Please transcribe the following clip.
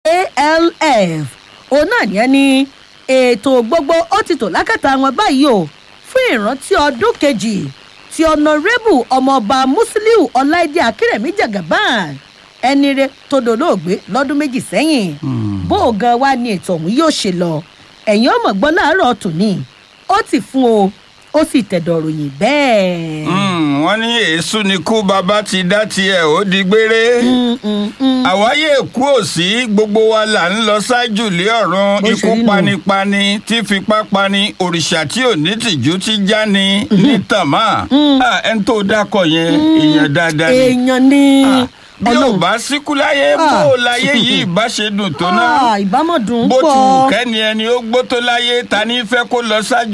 alf òun náà ní ẹni ètò gbogbo ó ti tò lákàtà wọn báyìí o fún ìrántí ọdún kejì ti ọ̀nàrẹ́bù ọmọọba musiliu ọláìdé akérèmí jagaban ẹni rẹ tó dolóògbé lọ́dún méjì sẹ́yìn bó o gan wa ni ètò ọ̀hún yóò ṣe lọ ẹ̀yìn ọmọ gbọ́ láàárọ̀ tòní ó ti fún o ó sì tẹ̀dọ̀ ròyìn bẹ́ẹ̀. Mm, wọ́n ní èésú ni kú bàbá ti dá tiẹ̀ ó di gbére. Mm, mm, mm. àwáyé èkú òsì gbogbo wa là ń lọ ṣáájú lé ọ̀run Bó ṣe ikú rí nù. panipani tí fipá pani òrìṣà tí ò ní tìjú ti já ni ní tàmá Ah, ẹni tó dákọ̀ yẹn èèyàn dáadáa ni èèyàn ni Ah, bí ò Ọlọ́run. bá síkú láyé bó Ah. o láyé yìí bá ṣe dùn tó náà Ah, ìbámọ̀ dùn bó ti wù pọ̀. kẹ́ni ẹni ó gbó tó láyé ta ní fẹ́ kó lọ ṣáájú